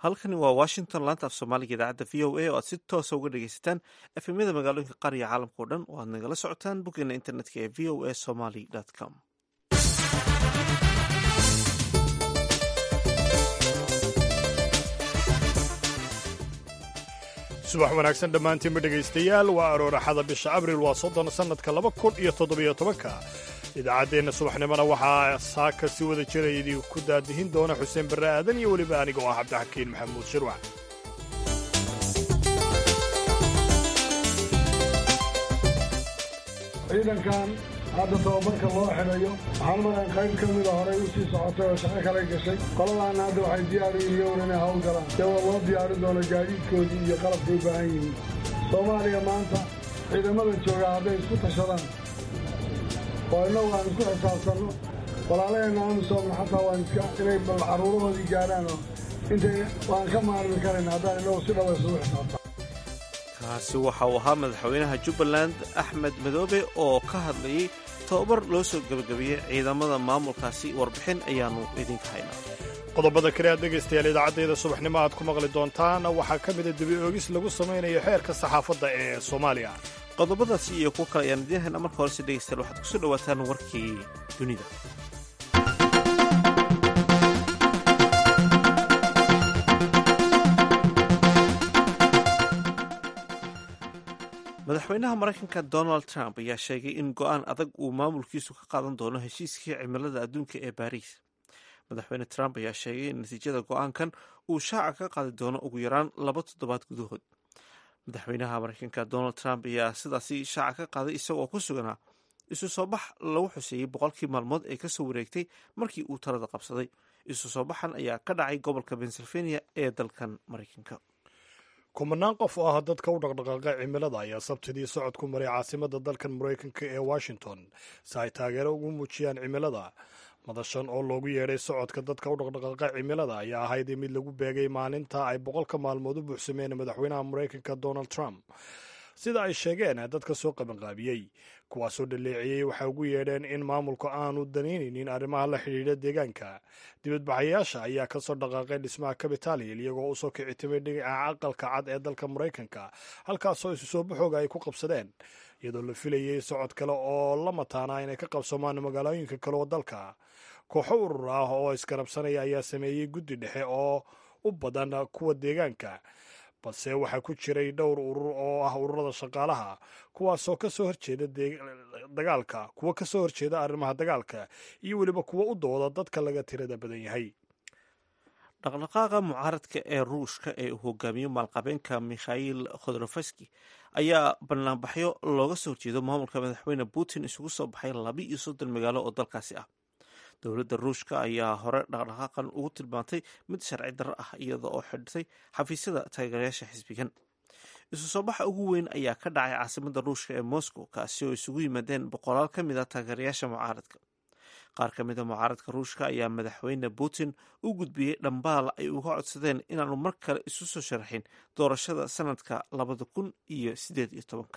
halkani waa washington laanta af soomaaliga idaacadda v o a oo aad si toosa uga dhegaysataan efemyada magaalooyinka qaar iyo caalamka o dhan oo aad nagala socotaan boggeena internetka ee v o a somaly com subax wanaagsan dhammaantiinba dhegaystayaal waa arooraxada bisha abriil waa soddon sannadka laba kun iyo toddobiyo tobanka idaacaddeenna subaxnimona waxaa saaka si wada jira idinku daadihin doona xuseen barre aadan iyo weliba aniga oo ah cabdixakiin maxamuud shirwac ciidankan hadda tababarka loo xidhayo waxaan maran qayb ka mida horey u sii socotay oo shaqo kale gashay qoladaana hadda waxay diyaar yihiin inay hawl galaan iyagoo loo diyaarin doono gaadiidkoodii iyo qalabkay u baahan yihiin soomaaliya maanta ciidamada joogaa hadday isku tashadaan oo innagu aan isku xisaabtanno walaalaheenna amisoomna xataa waan iska inay bal carruurahoodii gaadhaan oo intay waan ka maarmi karayn haddaan innagu si dhaba isugu xisaabtan kaasi waxa uu ahaa madaxweynaha jubbaland axmed madoobe oo ka hadlayay tababar loo soo gebagabeeyey ciidamada maamulkaasi warbixin ayaannu idinka haynaa qodobada kale aad dhegaystayaal idaacaddayda subaxnimo aad ku maqli doontaan waxaa ka mida debi oogis lagu samaynayo xeerka saxaafadda ee soomaaliya qodobadaasi iyo kuwo kale ayaan idiin haynaa marka horese dhegaystayaal waxaad kusoo dhowaataan warkii dunida madaxweynaha maraykanka donald trump ayaa sheegay in go-aan adag uu maamulkiisu ka qaadan doono heshiiskii cimilada adduunka ee baariis madaxweyne trump ayaa sheegay in natiijada go-aankan uu shaaca ka qaadi doono ugu yaraan laba toddobaad gudahood madaxweynaha maraykanka donald trump ayaa sidaasi shaaca ka qaaday isagoo ku suganaa isu soo bax lagu xuseeyey boqolkii maalmood ee kasoo wareegtay markii uu talada qabsaday isu soo baxan ayaa ka dhacay gobolka pennsylvania ee dalkan maraykanka kumanaan qof oo ah dadka u dhaqdhaqaaqa cimilada ayaa sabtidii socod ku maray caasimadda dalkan maraykanka ee washington si ay taageero ugu muujiyaan cimilada madashan oo loogu yeedhay socodka dadka u dhaqdhaqaaqa cimilada ayaa ahayd mid lagu beegay maalinta ay boqolka maalmood u buuxsameen madaxweynaha maraykanka donald trump sida ay sheegeen dadka soo qabanqaabiyey kuwaasoo dhaleeciyey waxay ugu yeedheen in maamulku aanu danaynaynin arrimaha la xidhiidha deegaanka dibadbaxayaasha ayaa kasoo dhaqaaqay dhismaha capitalhill iyagoo usoo kicitimay dhinaca aqalka cad ee dalka maraykanka halkaasoo isu soo baxooga ay ku qabsadeen iyadoo la filayay socod kale oo la mataana inay ka qabsamaan magaalooyinka kale oo dalka kooxo urur ah oo iskarabsanaya ayaa sameeyey guddi dhexe oo u badan kuwa deegaanka balse waxaa ku jiray dhowr urur oo ah ururada shaqaalaha kuwaasoo kasoo horjeeda dagaalka kuwa kasoo horjeeda arrimaha dagaalka iyo weliba kuwa u dooda dadka laga tirada badan yahay dhaqdhaqaaqa mucaaradka ee ruushka ee uu hogaamiyo maalqabeenka mikhail khodorofski ayaa banaanbaxyo looga soo horjeedo maamulka madaxweyne putin isugu soo baxay laba iyo soddon magaalo oo dalkaasi ah dowladda ruushka ayaa hore dhaqdhaqaaqan ugu tilmaantay mid sharci darro ah iyada oo xidhtay xafiisyada taageerayaasha xisbigan isu soo baxa ugu weyn ayaa ka dhacay caasimadda ruushka ee moscow kaasi oo isugu yimaadeen boqolaal ka mid a taageerayaasha mucaaradka qaar ka mid a mucaaradka ruushka ayaa madaxweyne putin u gudbiyey dhambaal ay uga codsadeen inaanu mar kale isu soo sharaxin doorashada sanadka labada kun iyo sideed iyo tobanka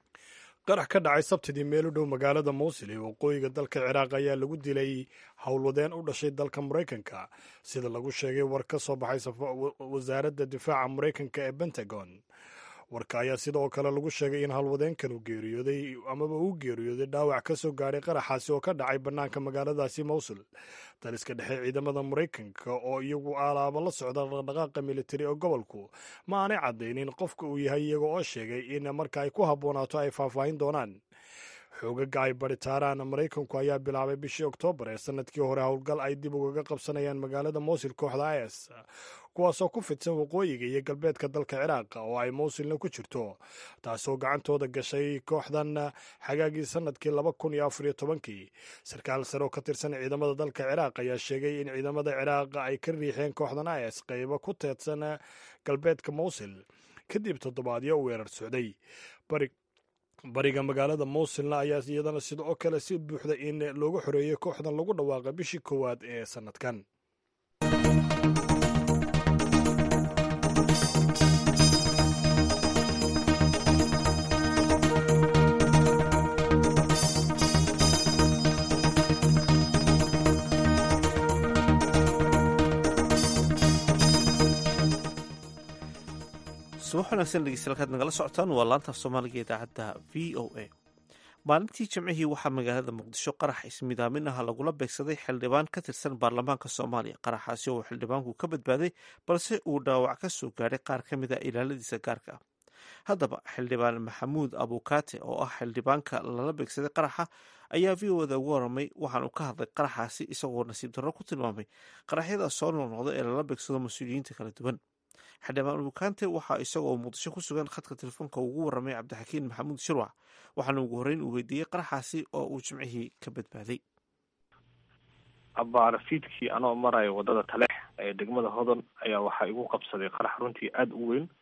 qarax ka dhacay sabtidii meel u dhow magaalada mowsil ee waqooyiga dalka ciraaq ayaa lagu dilay howlwadeen u dhashay dalka maraykanka sida lagu sheegay war ka soo baxay wasaaradda difaaca maraykanka ee pentagon warka ayaa sidoo kale lagu sheegay in howlwadeenkan uu geeriyooday amaba uu geeriyooday dhaawac ka soo gaadhay qaraxaasi oo ka dhacay bannaanka magaaladaasi mowsul daliska dhexe ciidamada maraykanka oo iyagu alaaba la socda dhaqdhaqaaqa militari ee gobolku ma aanay caddaynin qofka uu yahay iyaga oo sheegay in marka ay ku habboonaato ay faahfaahin doonaan xoogaga ay baritaaraan maraykanku ayaa bilaabay bishii oktoobar ee sanadkii hore howlgal ay dib ugaga qabsanayaan magaalada mowsil kooxda is kuwaasoo ku fidsan waqooyiga iyo galbeedka dalka ciraaq oo ay mowsilna ku jirto taasoo gacantooda gashay kooxdan xagaagii sanadkii laba kun iyo afariyo tobankii sarkaal sare oo ka tirsan ciidamada dalka ciraaq ayaa sheegay in ciidamada ciraaq ay ka riixeen kooxdan is qaybo ku teedsan galbeedka mowsil kadib toddobaadyo u weerar socday bariga magaalada mowsilna ayaa iyadana sidoo kale si buuxda in loogu xoreeyey kooxdan lagu dhawaaqay bishii koowaad ee sanadkan subax wanaagsan dhegeystayaal nagala socotaan waa laantaaf soomaaliga idaacadda v o a maalintii jimcihii waxaa magaalada muqdisho qarax ismidaamin ah lagula beegsaday xildhibaan ka tirsan baarlamaanka soomaaliya qaraxaasi oo xildhibaanku ka badbaaday balse uu dhaawac ka soo gaadhay qaar ka mid a ilaaladiisa gaarka ah haddaba xildhibaan maxamuud abukaate oo ah xildhibaanka lala beegsaday qaraxa ayaa v o da ugu waramay waxaanu ka hadlay qaraxaasi isagoo nasiib darro ku tilmaamay qaraxyada soo noqnoqda ee lala beegsado mas-uuliyiinta kala duwan xildhibaan abukaante waxaa isagoo muqdisho ku sugan khadka telefoonka ugu waramay cabdixakiin maxamuud shirwac waxaana ugu horreyn uu weydiiyey qaraxaasi oo uu jimcihii ka badbaaday abaarafiidkii anoo marayo wadada taleex ee degmada hodon ayaa waxaa igu qabsaday qarax runtii aada u weyn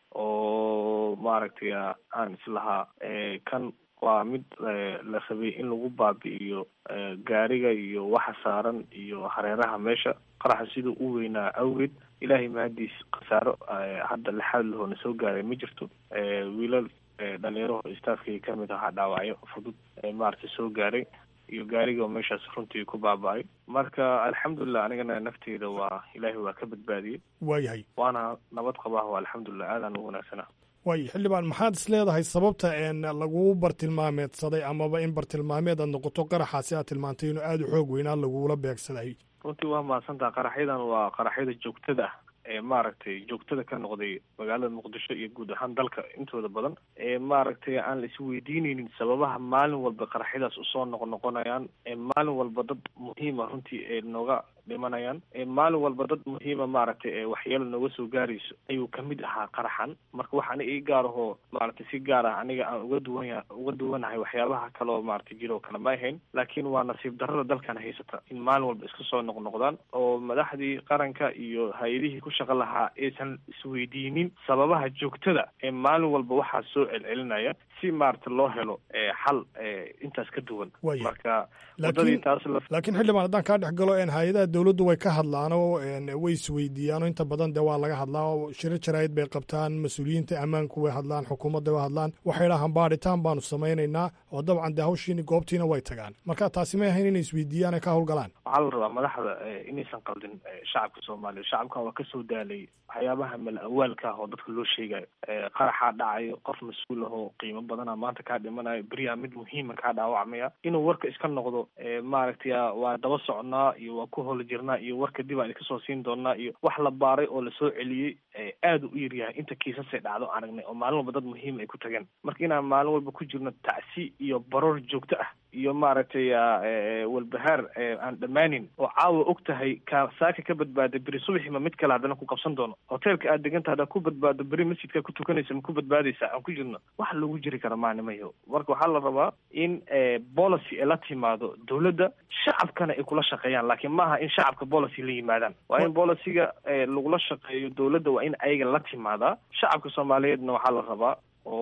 oo maaragtay aan islahaa kan waa mid la rabay in lagu baabi'iyo gaariga iyo waxa saaran iyo hareeraha meesha qaraxa siduu u weynaa awgeed ilaahay mahadiis khasaaro hadda lixaad lahoona soo gaaray ma jirto wiilal dhalinyaraho staafkii kamid ahaa dhaawacyo fudud maaragtay soo gaaray iyo gaariga meeshaas runtii ku baaba-ay marka alxamdulilah anigana nafteyda waa ilaahay waa ka badbaadiyey waayahay waana nabad qabah waa alxamdulilah aadaan u wanaagsana waayo xildhibaan maxaad is leedahay sababta een lagu bartilmaameedsaday amaba in bartilmaameed aad noqoto qaraxaasi aad tilmaantay inuu aada u xoog weynaa lagula beegsaday runtii waa mahadsantaha qaraxyadan waa qaraxyada joogtada ah ee maaragtay joogtada ka noqday magaalada muqdisho iyo guud ahaan dalka intooda badan ee maaragtay aan la isweydiineynin sababaha maalin walba qaraxyadaas usoo noqnoqonayaan ee maalin walba dad muhiima runtii ee nooga dhimanayaan ee maalin walba dad muhiima maaragtay ee waxyeelo nooga soo gaarayso ayuu kamid ahaa qaraxan marka waxaana ii gaar ahoo maaragtay si gaar ah aniga aan uga duwanya uga duwanahay waxyaabaha kale oo maaragtay jiro oo kale ma ahayn laakiin waa nasiib darrada dalkan haysata in maalin walba iska soo noqnoqdaan oo madaxdii qaranka iyo hay-adihii ku shaqa lahaa aysan isweydiinin sababaha joogtada ee maalin walba waxaa soo celcelinaya si maaragta loo helo xal intaas ka duwan Waya. marka Laakiin- wadadii taas la laakiin xildhibaan haddaan kaa dhex galo een hay-adaha dowladdu way ka hadlaan oo een way isweydiiyaan oo inta badan dee waa laga hadlaa oo shiro jaraa'id bay qabtaan mas-uuliyiinta ammaanku way hadlaan xukuumadda way hadlaan waxay dhahaan baadhitaan baanu samaynaynaa oo dabcan dee hawshiini goobtiina way tagaan marka taasi may ahayn inay isweydiiyaan ay ka howlgalaan waxaa la rabaa madaxda eh, inaysan qaldin eh, shacabka soomaaliya shacabkan waa kasoo daalay waxyaabaha mal-awaalka ah oo dadka loo sheegayo Eh, qaraxaa dhacayo qof mas-uul ahoo qiimo badana maanta kaa dhimanayo beriyaa mid muhiima kaa dhaawacmaya inuu warka iska noqdo eh, maaragtay ah, waa daba socnaa iyo waa ku hola jirnaa iyo warka dib aan iskasoo siin doonaa iyo wax la baaray oo lasoo celiyey eh, aada u yaryahay inta kiisasay dhacdo aragnay oo maalin walba dad muhiim ay ku tageen marka inaan maalin walba ku jirno tacsi iyo baroor joogto ah iyo maaragtay ah, eh, walbahaar eh, aan dhammaanin oo caawa og tahay ka saaka ka badbaada beri subaxima mid kale haddana ku qabsan doono hoteelka aad deganta haddaad ku badbaado beri masjidka ku tukanaysa ma ku badbaadaysa aan ku jirno wax lagu jiri kara maanimayo marka waxaa la rabaa in eh, policy ay la timaado dowladda shacabkana ay kula shaqeeyaan laakiin maaha in shacabka policy la yimaadaan waa in policyga eh, lagula shaqeeyo dowladda waa in ayaga la timaadaa shacabka soomaaliyeedna waxaa la rabaa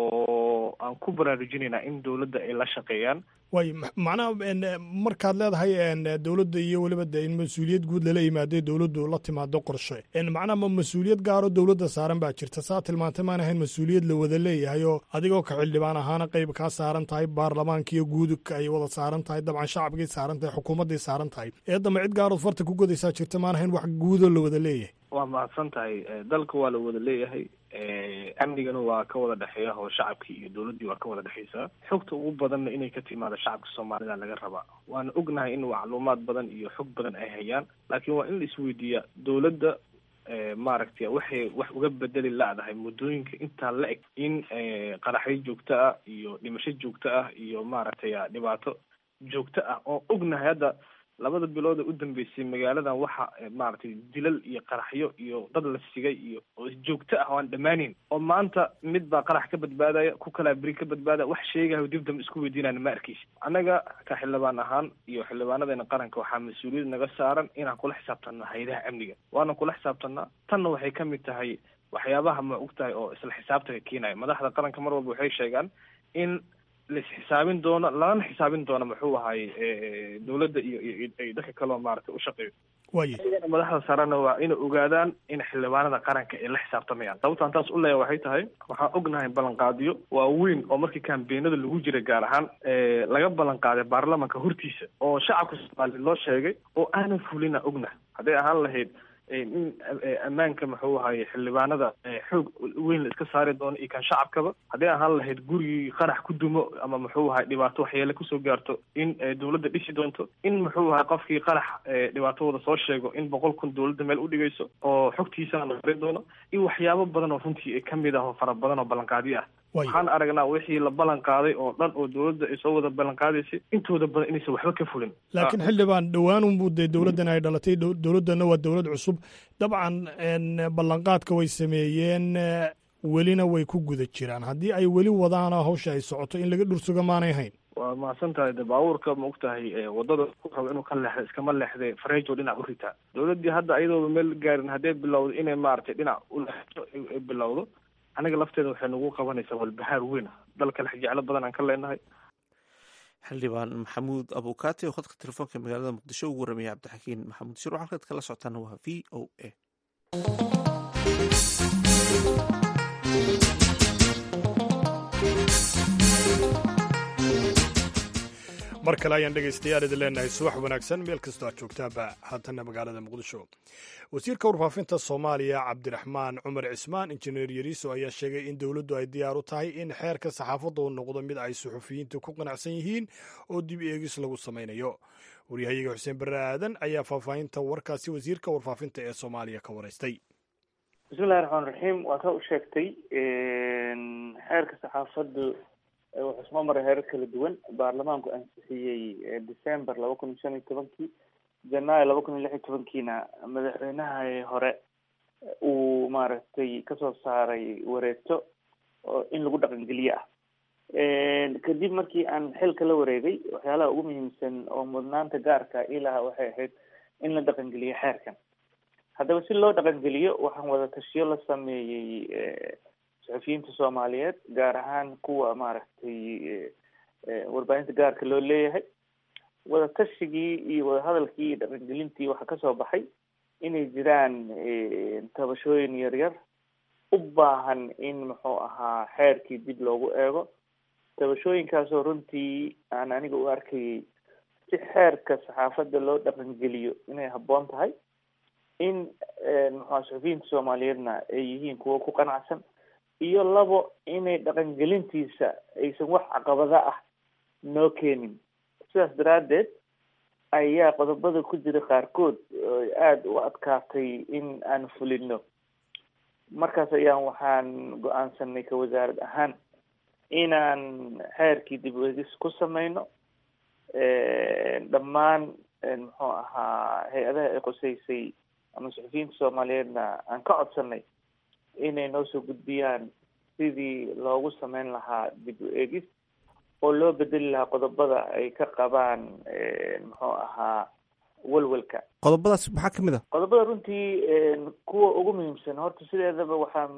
oo aan ku baraarujinaynaa in dowladda ay la shaqeeyaan waayo ma- macnaha een, markaad leedahay een, dowladda iyo weliba dee in mas-uuliyad guud lala yimaado dowladdu la timaado qorshe een, macnaha ma mas-uuliyad gaaroo dowladda saaran baa jirta saa tilmaantay maan ahayn mas-uuliyad la wada leeyahay oo adigoo ka xildhibaan ahaana qayb kaa saaran tahay baarlamaanka iyo guudka ay wada saaran tahay dabcan shacabkay saaran tahay xukuumadday saaran tahay eedama cid gaarood farta ku godaysaa jirta maan ahayn wax guudoo la wada leeyahay waa mahadsan tahay Eh, dalka waa la wada leeyahay Eh, amnigana waa ka wada dhexeeya oo shacabkii iyo dowladdii waa ka wada dhexeysaa xogta ugu badanna inay ka timaado shacabka soomaalida laga rabaa waana ognahay in macluumaad badan iyo xog badan ay hayaan laakiin waa in la isweydiiyaa dowladda eh, maaragtay waxay wax uga bedeli la-dahay muddooyinka intaa la eg in eh, qaraxyo joogto ah iyo dhimasho joogto ah iyo maaragtay ah, dhibaato joogto ah oo ognahay hadda labada bilood ee u dambeysay magaaladan waxa eh, maaragtay dilal iyo qaraxyo iyo dad la sigay iyo oo joogto ah oo aan dhammaaneyn oo maanta mid baa qarax ka badbaadaya ku kalaa beri ka badbaadaya wax sheegayo dib dambe isku weydiinayna ma arkeysi annaga ka xildhibaan ahaan iyo xildhibaanadeena qaranka waxaa mas-uuliyad naga saaran inaan kula xisaabtanno hay-adaha amniga waana kula xisaabtanaa tanna waxay ka mid tahay waxyaabaha ma og tahay oo isla xisaabtanka keenaya madaxda qaranka mar walba waxay sheegaan in la isxisaabin doono lalana xisaabin doono muxuu ahay eh, dowladda iyo iyo iyo- iyo dadka kaleo maaragtay u shaqeeyo waaye iyagana madaxda sarena waa inay ogaadaan in xildhibaanada qaranka ay la xisaabtamayaan sababtaan taas u leeya waxay tahay waxaan ognahay ballanqaadiyo waaweyn oo markii kambeenada lagu jiray gaar ahaan eh, laga ballanqaaday baarlamanka hortiisa oo shacabka soomaaliya loo sheegay oo aanan fulina ognahay hadday ahaan lahayd in ammaanka muxuu ahaye xildhibaanada xoog weyn la iska saari doono iyo kan shacabkaba haddii ahaan lahayd gurigii qarax ku dumo ama muxuu ahay dhibaato waxyeele kusoo gaarto in dawladda dhisi doonto in muxuu ahay qofkii qarax dhibaatadooda soo sheego in boqol kun dawladda meel u dhigayso oo xogtiisana la mari doono iyo waxyaabo badan oo runtii kamid ah oo fara badan oo ballanqaadyo ah waxaan aragnaa wixii la ballan qaaday oo dhan oo dawladda ay soo wada ballan qaadaysay intooda badan inaysan waxba ka fulin laakiin xildhibaan dhowaanunbuu dee dowladdan ay dhalatay dowladdanna waa dowlad cusub dabcan ballanqaadka way sameeyeen welina way ku guda jiraan haddii ay weli wadaana hawsha ay socoto in laga dhursuga maanay hayn waa mahadsan tahay de baabuurka ma og tahay wadada ku rabo inuu ka leexda iskama leexde fareejo dhinac u ritaa dawladdii hadda ayadooba meel gaarin haddee bilowdo inay maaragtay dhinac u leexdo ay bilowdo aniga lafteeda waxay nagu qabanaysaa walbahaar weyn dalka lexjeclo badan aan ka leenahay xildhibaan maxamuud abukaati oo khadka telefoonka magaalada muqdisho ugu warramiyay cabdixakiin maxamuud shiro halkaad kala socotaana waa v o a mar kale ayaan dhegaystayaal idin leenahay subax wanaagsan meel kastoo aad joogtaanba haatana magaalada muqdisho wasiirka warfaafinta soomaaliya cabdiraxmaan cumar cismaan injineer yariiso ayaa sheegay in dowladdu ay diyaar u tahay in xeerka saxaafadda uu noqdo mid ay suxufiyiinta ku qanacsan yihiin oo dib eegis lagu samaynayo waryahayaga xuseen barre aadan ayaa faahfaahinta warkaasi wasiirka warfaafinta ee soomaaliya ka waraystay bismillahi raxmaan raxiim waa ka u sheegtay xeerka saxaafaddu wuxuu soo maray heerar kala duwan baarlamaanku ansixiyey december laba kun iyo shan iyo tobankii janaayo laba kun iyo lix iyo tobankiina madaxweynaha hore uu maaragtay kasoo saaray wareegto oo in lagu dhaqangeliye ah kadib markii aan xilka la wareegay waxyaalaha ugu muhiimsan oo mudnaanta gaarka ilaha waxay ahayd in la dhaqangeliyo xeerkan haddaba si loo dhaqangeliyo waxaan wada tashiyo la sameeyey suxufiyiinta soomaaliyeed gaar ahaan kuwa maaragtay warbaahinta gaarka loo leeyahay wadatashyigii iyo wadahadalkii iyo dhaqangelintii waxaa kasoo baxay inay jiraan tabashooyin yaryar u baahan in muxuu ahaa xeerkii dib loogu eego tabashooyinkaasoo runtii aan aniga u arkayay si xeerka saxaafadda loo dhaqangeliyo inay habboon tahay in muxua suxufiyiinta soomaaliyeedna ay yihiin kuwo ku qanacsan iyo labo inay dhaqangelintiisa aysan wax caqabada ah noo keenin sidaas daraaddeed ayaa qodobada ku jira qaarkood aada u adkaatay in aan fulino markaas ayaan waxaan go-aansanay ka wasaarad ahaan inaan xeerkii dib uegis ku sameyno dhammaan muxuu ahaa hay-adaha ay qoseysay ama suxufiyiinta soomaaliyeedna aan ka codsanay inay noo soo gudbiyaan sidii loogu sameyn lahaa dib u eegis oo loo bedeli lahaa qodobada ay ka qabaan muxuu ahaa welwelka qodobadaas maxaa kamid a qodobada runtii kuwa ugu muhiimsan horta sideedaba waxaa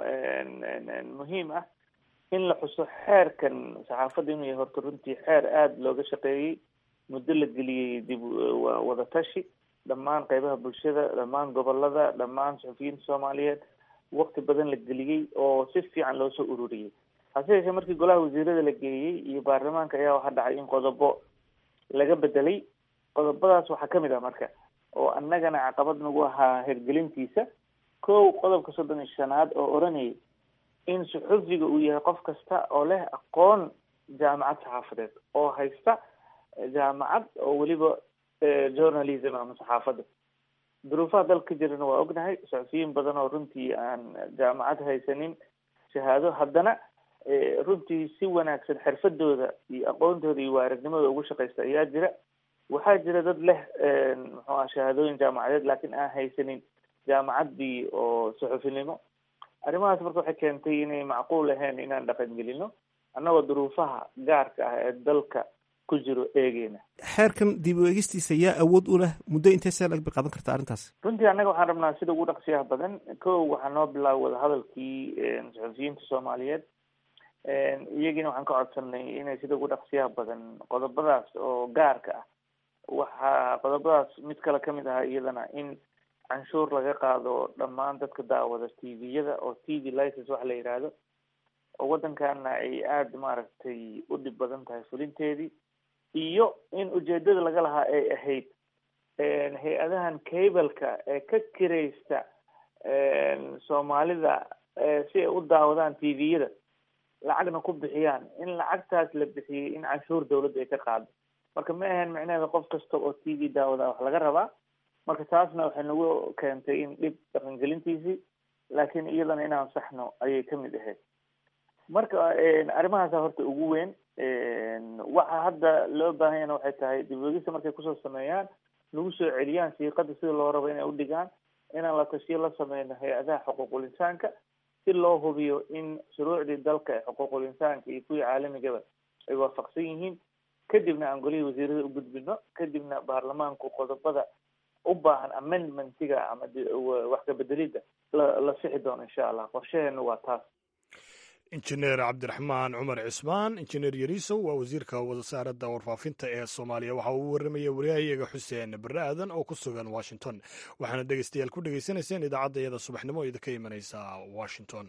muhiim ah in la xuso xeerkan saxaafadda inuu yahay horta runtii xeer aada looga shaqeeyey muddo la geliyey dib wadatashi dhammaan qeybaha bulshada dhammaan gobolada dhammaan suxufiyiinta soomaaliyeed wakti badan la geliyey oo si fiican loo soo ururiyey hase yeeshee markii golaha wasiirada la geeyey iyo baarlamaanka ayaa waxaa dhacay in qodobo laga bedelay qodobadaas waxaa kamid ah marka oo annagana caqabad nagu ahaa hirgelintiisa kow qodobka soddon iyo shanaad oo odhanayay in suxufiga uu yahay qof kasta oo leh aqoon jaamacad saxaafadeed oo haysta jaamacad oo weliba journalism ama saxaafadda duruufaha dalka ka jirana waa ognahay suxufiyiin badan oo runtii aan jaamacad haysanin shahaado haddana runtii si wanaagsan xirfadooda iyo aqoontooda iyo waaragnimada ugu shaqaysta ayaa jira waxaa jira dad leh muxuu ah shahaadooyin jaamacadeed laakiin aan haysanin jaamacaddii oo suxufinimo arrimahaas marka waxay keentay inay macquul ahayn inaan dhaqangelino annagoo duruufaha gaarka ah ee dalka ku jiro eegeyna xeerkan dib u eegistiisa yaa awood u leh muddo intee see lag bay qaadan karta arrintaas runtii annaga waxaan rabnaa sida ugu dhaqsiyaha badan kow waxaa noo bilaabay wadahadalkii suxufiyiinta soomaaliyeed iyagiina waxaan ka codsanay inay sida ugu dhaqsiyaha badan qodobadaas oo gaarka ah waxaa qodobadaas mid kale kamid ahaa iyadana in canshuur laga qaado dhammaan dadka daawada t v-yada oo t v license waxa la yidhaahdo oo waddankana ay aada maaragtay u dhib badan tahay fulinteedii iyo in ujeedada laga lahaa ay ahayd hay-adahan cableka ee ka kiraysta soomaalida si ay u daawadaan t v-yada lacagna ku bixiyaan in lacagtaas la bixiyey in canshuur dawladda ay ka qaado marka ma ahayn micnaheeda qof kasta oo t v daawada wax laga rabaa marka taasna waxay nagu keentay in dhib dhaqangelintiisii laakiin iyadana inaan saxno ayay kamid ahayd marka arrimahaasa horta ugu weyn waxa hadda loo baahan yana waxay tahay dibwegista markay kusoo sameeyaan nagu soo celiyaan siiqada sida loo rabo inay udhigaan inaan la tashiyo la sameyno hay-adaha xuquuqul insaanka si loo hubiyo in shuruucdii dalka ee xuquuqul insaanka iyo kuwii caalamigaba ay waafaqsan yihiin kadibna aan golihii wasiirada u gudbino kadibna baarlamaanku qodobada u baahan amendmentiga ama wax kabedelida la la sixi doono insha allah qorshaheena waa taas injineer cabdiraxmaan cumar cismaan injineer yariisow waa wasiirka wasaaradda warfaafinta ee soomaaliya waxa uu warramaya waryahayaga xuseen barre aadan oo ku sugan washington waxaana dhegeystayaal ku dhegeysanayseen idaacadda iyada subaxnimo o idinka imanaysa washington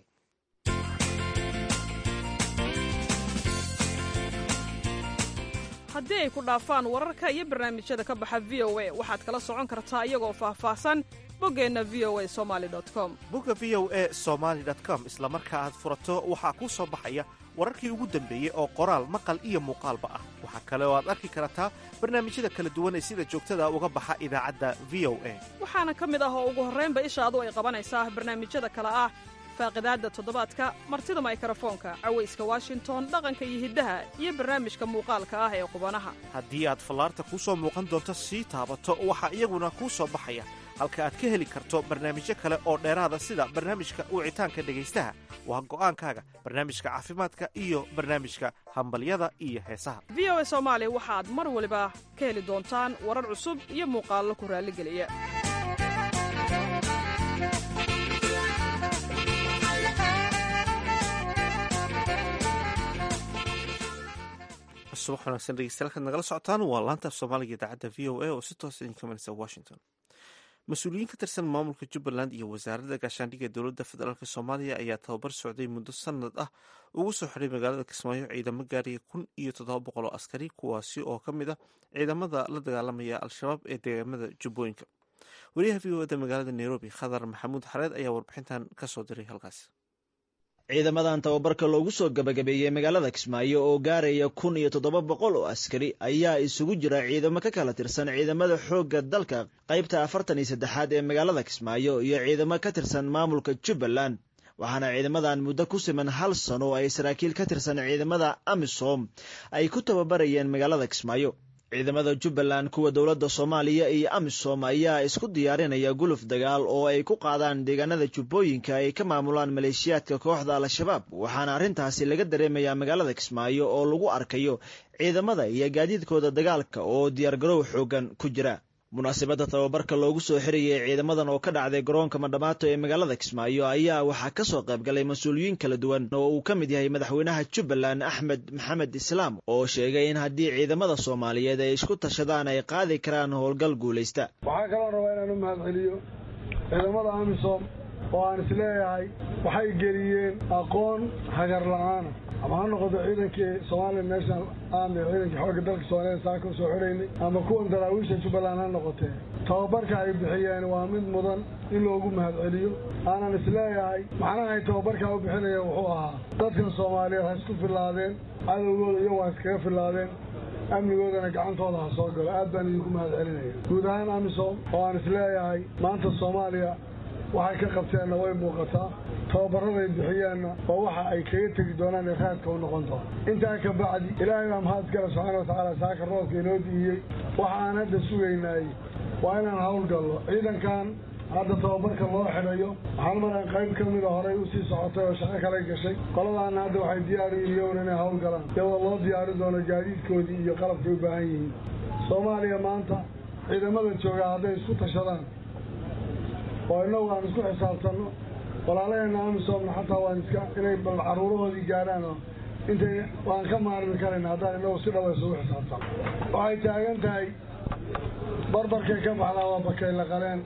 haddii ay ku dhaafaan wararka iyo barnaamijyada ka baxa v o a waxaad kala socon kartaa iyagoo faahfaahsan boggeenna v o a somali com bogga v o e somaali com isla marka aad furato waxaa kuu soo baxaya wararkii ugu dambeeyey oo qoraal maqal iyo muuqaalba ah waxaa kale oo aad arki kartaa barnaamijyada kala duwan ee sida joogtada uga baxa idaacadda v o a waxaana ka mid ah oo ugu horraynba ishaadu ay qabanaysaa barnaamijyada kale ah faaqidaadda toddobaadka martida maykarafoonka cawayska washington dhaqanka iyo hiddaha iyo barnaamijka muuqaalka ah ee qubanaha haddii aad fallaarta kuu soo muuqan doonto sii taabato waxaa iyaguna kuu soo baxaya halka aad ka heli karto barnaamijyo kale oo dheeraada sida barnaamijka wicitaanka dhegaystaha waa go'aankaaga barnaamijka caafimaadka iyo barnaamijka hambalyada iyo heesaha v o a soomaali waxaad mar waliba ka heli doontaan warar cusub iyo muuqaallo ku raalligeliya subax wanaagsan dhegeystayaal nagala socotaan waa laanta af soomaaliga idaacadda v o a oo si toosa idinka imanaysa washington mas-uuliyiin ka tirsan maamulka jubbaland iyo wasaaradda gaashaandhigga dowladda federaalk soomaaliya ayaa tababar socday muddo sanad ah ugu soo xidhay magaalada kismaayo ciidamo gaaraya kun iyo toddoba boqol oo askari kuwaasi oo ka mid ah ciidamada la dagaalamaya al-shabaab ee deegaamada jubbooyinka wariyaha v o eda magaalada nairobi khadar maxamuud xareed ayaa warbixintan kasoo diray halkaas ciidamadan tababarka loogu soo gabagabeeyey magaalada kismaayo oo gaaraya kun iyo toddoba boqol oo askari ayaa isugu jira ciidamo ka kala tirsan ciidamada xoogga dalka qaybta afartan iyo saddexaad ee magaalada kismaayo iyo ciidamo ka tirsan maamulka jubbaland waxaana ciidamadan muddo ku siman hal sano ay saraakiil ka tirsan ciidamada amisom ay ku tababarayeen magaalada kismaayo ciidamada jubbaland kuwa dowladda soomaaliya iyo amisom ayaa isku diyaarinaya guluf dagaal oo ay ku qaadaan deegaanada jubbooyinka ay ka maamulaan maleeshiyaadka kooxda al-shabaab waxaana arrintaasi laga dareemayaa magaalada kismaayo oo lagu arkayo ciidamada iyo gaadiidkooda dagaalka oo diyaargarow xoogan ku jira munaasabadda tababarka loogu soo xirayay ciidamadan oo ka dhacday garoonka madhamaato ee magaalada kismaayo ayaa waxaa ka soo qayb galay mas-uuliyiin kala duwan oo uu ka mid yahay madaxweynaha jubbaland axmed maxamed islaam oo sheegay in haddii ciidamada soomaaliyeed ay isku tashadaan ay qaadi karaan howlgal guulaysta waxaa kaloo rabaa inaan u mahadceliyo ciidamada amisom oo aan isleeyahay waxay geliyeen aqoon hagar la-aana ama ha noqoto ciidankii somalia national army ciidankii xoogga dalka soomaliya saaka usoo xidhaynay ama kuwan daraawiisha jubbaland ha noqotee tababarka ay bixiyeen waa mid mudan in loogu mahadceliyo aanan isleeyahay macnahay tababarkaa u bixinaya wuxuu ahaa dadkan soomaaliyeed ha isku fillaadeen cadowgooda iyo waa iskaga fillaadeen amnigoodana gacantooda ha soo galo aad baan idinku mahad celinaya guud ahaan amisom oo aan isleeyahay maanta soomaaliya waxay ka qabteenna way muuqataa tababaraday bixiyeenna waa waxa ay kaga tegi doonaan ee raadka u noqon doona intaa ka bacdi ilaahay baa mahad gala subxaana watacaala saaka roobka inoo diiyey waxa aan hadda sugaynay waa inaan hawlgallo ciidankan hadda tababarka loo xidhayo waxaan maran qayb ka mida horay usii socotay oo shaqo kale gashay qoladaana hadda waxay diyaari iyown inay hawlgalaan iyadoo loo diyaari doono gaadiidkoodii iyo qalabkay u baahan yihiin soomaaliya maanta ciidamada joogaa hadday isku tashadaan oo innagu aan isku xisaabtanno walaalaheena amisomna xataa waan iska inay bal caruurahoodii gaadhaan oo intay waan ka maarmi karayna haddaan innagu si dhawa isugu xisaabtan waxay taagan tahay barbarkay ka baxdaa waa bakay la qaleen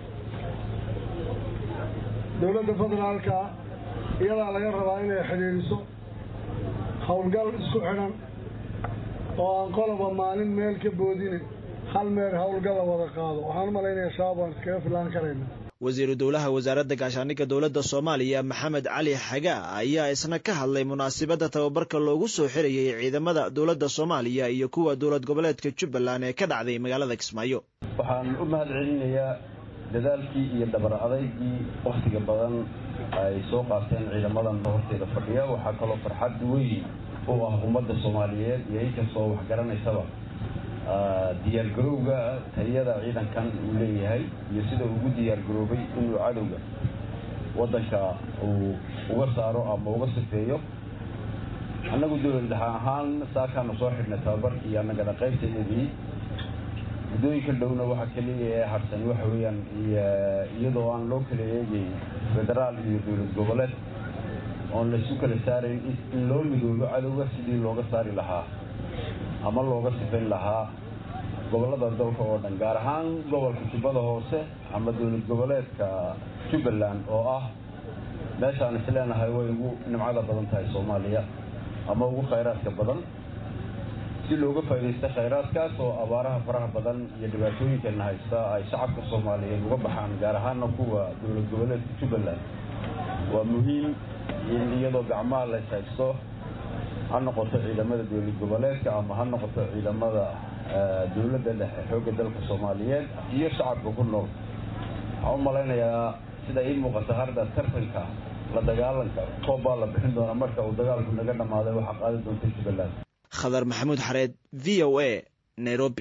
dowladda federaalka iyadaa laga rabaa inay xidhiidhiso howlgal isku xidhan oo aan qoloba maalin meel ka boodine hal meel howlgala wada qaado waxaan u malaynaya shabaab waan iskaga filaan karayna wasiiru dowlaha wasaaradda gaashaandhigga dowladda soomaaliya maxamed cali xagaa ayaa isna ka hadlay munaasibadda tababarka loogu soo xirayay ciidamada dowladda soomaaliya iyo kuwa dowlad goboleedka jubbaland ee ka dhacday magaalada kismaayo waxaan u mahad celinayaa dadaalkii iyo dhabar adaygii wakhtiga badan ay soo qaateen ciidamadan horteeda fadhiya waxaa kaloo farxad weyn u ah ummadda soomaaliyeed iyo inkastoo wax garanaysaba diyaargarowga tayada ciidankan uu leeyahay iyo sida ugu diyaargaroobay inuu cadowga waddanka uu uga saaro ama uga sifeeyo annagu dowlad dhexe ahaan saakaanu soo xidhnay tababarkii iyo annagana qaybteedii muddooyinka dhowna waxa keliya ee harsan waxa weeyaan iyadoo aan loo kala eegayn federaal iyo dowlad goboleed oon laysu kala saarayn in loo midoobo cadowga sidii looga saari lahaa ama looga sifayn lahaa gobollada dalka oo dhan gaar ahaan gobolka jubbada hoose ama dowlad goboleedka jubbaland oo ah meeshaan isleenahay way ugu nimcada badan tahay soomaaliya ama ugu khayraadka badan si looga faa'iidaysta khayraadkaas oo abaaraha faraha badan iyo dhibaatooyinkeena haysta ay shacabka soomaaliyeed uga baxaan gaar ahaana kuwa dowlad goboleedka jubbaland waa muhiim in iyadoo gacmaha lays haysto ha noqoto ciidamada dowlad goboleedka ama ha noqoto ciidamada dowladda dhexe xoogga dalka soomaaliyeed iyo shacabka ku nool waxaan u malaynayaa sida ii muuqata harda tartanka la dagaalanka koob baa la bixin doonaa marka uu dagaalku naga dhammaaday waxaa qaadi doonta jubbaland khadar maxamuud xareed v o a nairobi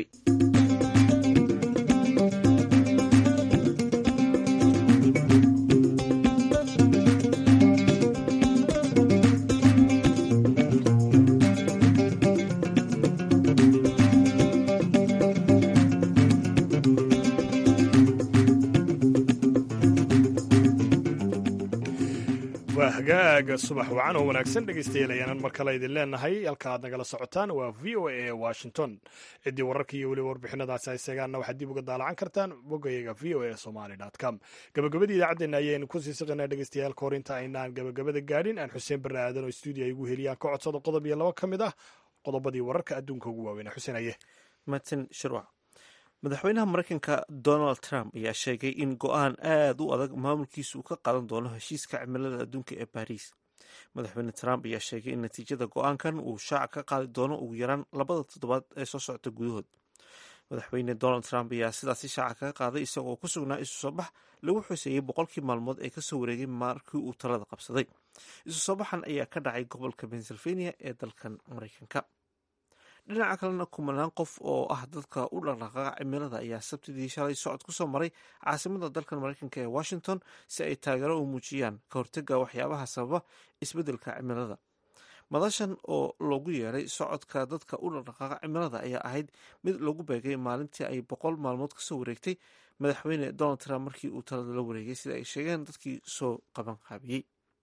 waa hagaaga subax wacan oo wanaagsan dhegaystayaal ayaanan mar kale idin leenahay halka aad nagala socotaan waa v o a ee washington ciddii wararka iyo weliba warbixinadaasi ay seegaanna waxaad dib uga daalacan kartaan bogayaga v o a somali com gabagabadii idaacaddeena ayaynu kusii siqanaa dhegaystayaal kahor inta aynaan gabagabada gaadhin aan xuseen barre aadan oo stuudio ay ugu heliyaan ka codsado qodob iyo laba ka mid ah qodobadii wararka adduunka ugu waaweynaa xuseen aye martin shirwac madaxweynaha mareykanka donald trump ayaa sheegay in go-aan aada u adag maamulkiisu uu ka qaadan doono heshiiska cimilada adduunka ee baariis madaxweyne trump ayaa sheegay in natiijada go-aankan uu shaaca ka qaadi doono ugu yaraan labada toddobaad ee soo socota gudahood madaxweyne donald trump ayaa sidaasi shaaca kaga qaaday isagoo ku sugnaa isu soo bax lagu xuseeyey boqolkii maalmood ee kasoo wareegay markii uu talada qabsaday isu soo baxan ayaa ka dhacay gobolka pennsylvania ee dalkan mareykanka dhinaca kalena kumanaan qof oo ah dadka u dhaqdhaqaaqa cimilada ayaa sabtidii shalay socod kusoo maray caasimada dalkan mareykanka ee washington si ay taageero u muujiyaan ka hortega waxyaabaha sababa isbeddelka cimilada madashan oo loogu yeeray socodka dadka u dhaqdhaqaaqa cimilada ayaa ahayd mid lagu beegay maalintii ay boqol maalmood kasoo wareegtay madaxweyne donald trump markii uu talada la wareegay sida ay sheegeen dadkii soo qaban qaabiyey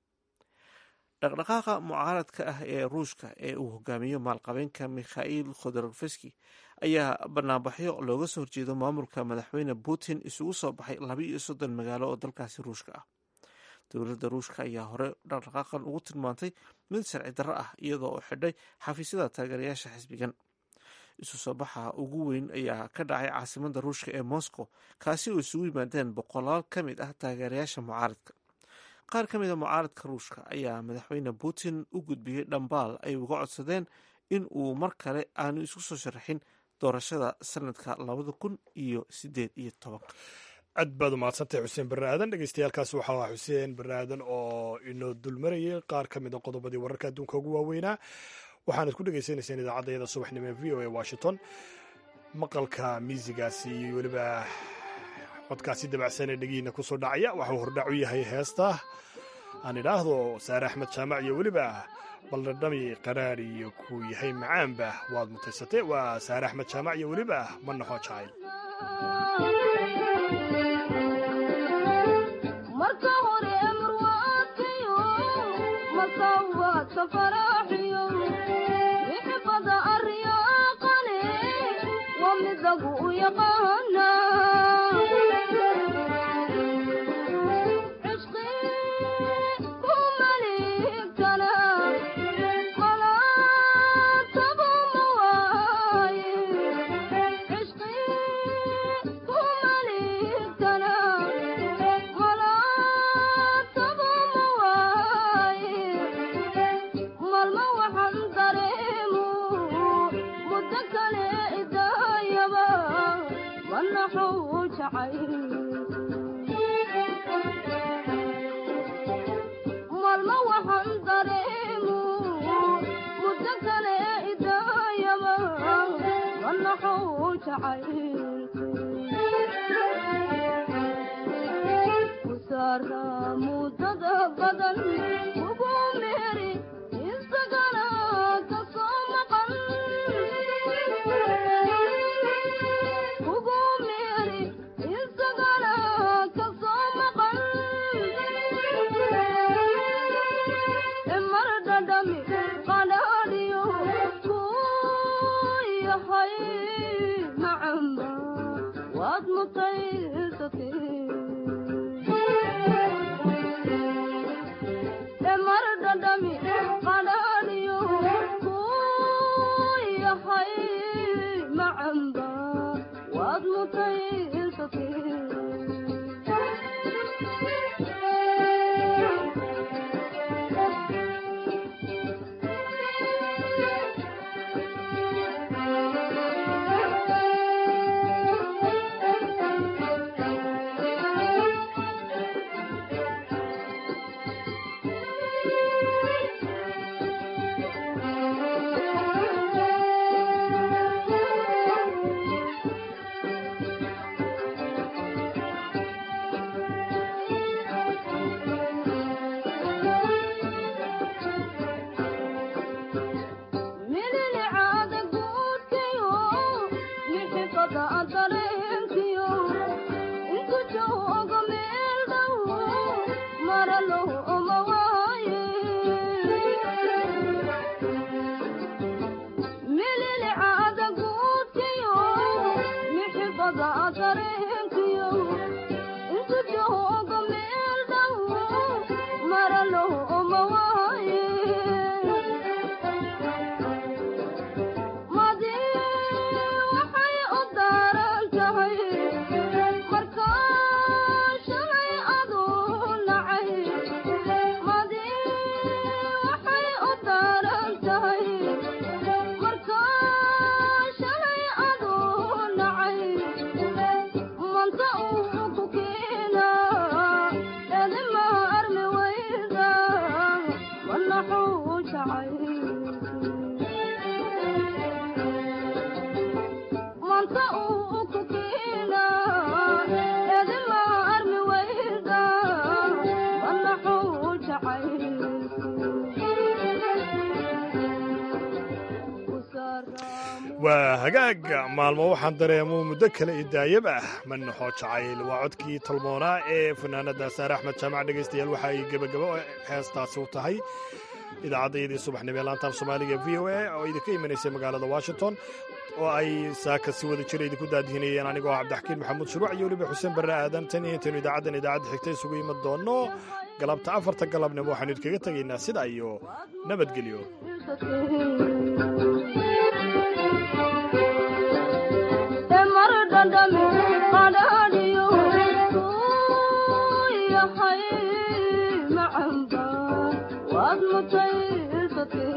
dhaqdhaqaaqa mucaaradka ah ee ruushka ee uu hogaamiyo maalqabeenka mikhail khodorofski ayaa banaanbaxyo looga soo horjeedo maamulka madaxweyne putin isugu soo baxay laba iyo soddon magaalo oo dalkaasi ruushka ah dowladda ruushka ayaa hore dhaqdhaqaaqan ugu tilmaantay mid sharci darro ah iyadoo oo xidhay xafiisyada taageerayaasha xisbigan isu soo baxa ugu weyn ayaa ka dhacay caasimada ruushka ee moscow kaasi oo isugu yimaadeen boqolaal ka mid ah taageerayaasha mucaaradka qaar ka mida mucaaradka ruushka ayaa madaxweyne putin u gudbiyey dhambaal ay uga codsadeen in uu mar kale aanu isku soo sharaxin doorashada sanadka labada kun iyo sideed iyo tobanka aad baad umahadsantahay xuseen barre aadan dhegeystayaaalkaasi waxaa ahaa xuseen barre aadan oo inoo dulmarayay qaar ka mid a qodobadii wararka adduunka ugu waaweynaa waxaanad ku dhegaysanayseen idaacaddayada subaxnimo ee v o a washington maqalka miisigaasi iyo weliba codkaasi dabacsan ee dhegihiina kusoo dhacaya waxuu hordhac u yahay heesta aan idhaahdo saare axmed jaamac iyo weliba baldhadhami qaraar iyo kuu yahay macaanba waad mutaysatay waa saare axmed jaamac iyo weliba ma naxoo jacayl Thank you. malma waxaan dareemu muddo kale idaayaba manaxuu jacaylkusaara muddada badan ugu meeri isagana kasoo maqan ugu meeri isagana kasoo maqan mar dhadhami qadhaadhiyo ku yahay macamba waad mutaysatay mar dhadhami qadhaadhiyo ku yahay macamba waad mutaysatay mililicaada guudkiyo mixifada dareenkiyo intu joogo meel dhow maralo oma waaye mililicaada guudkiyo mixifada dareenkiyo intu joogo meel dhow maralo oma waaye madi waxay u daaran tahay markaa shalay aduu nacay madi waxay u daaran tahay markaa shalay aduu nacay manta uu ku keena edima armi wayda manaxuu jacay manta uu ku keena edima armi wayda manaxuu jacay waa hagaag maalmo waxaan dareemo muddo kale idaayab ah manaxoo jacayl waa codkii talmoonaa ee fanaanada saare axmed jaamac dhegaystayaal waxa ay gebagabo heestaasi u tahay idaacaddayadii subaxnimo ee laantaaf soomaaliga v o a oo idinka imanaysay magaalada washington oo ay saaka si wada jira idinku daadihinayeen anigoo cabdixakiin maxamuud shuruuc iyo weliba xuseen barre aadan tan iyo intaynu idaacaddan idaacadda xigta isugu iman doonno galabta afarta galabnimo waxaanu idinkaga tegaynaa sidaa iyo nabadgelyo mar dhadhami qadhaadhiyo ku yahay macamba waad mutaysatay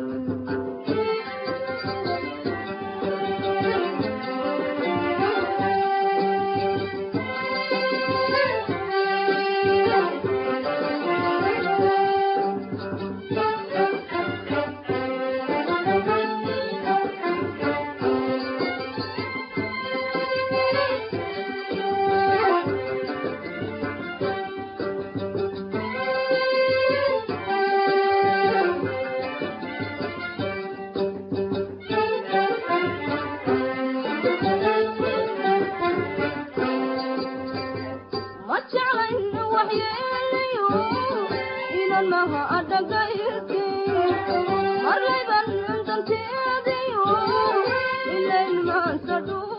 ma jeclayn waxyeelayo inan maha adhagayrki marlayban danteediyo ilayn maanta dhu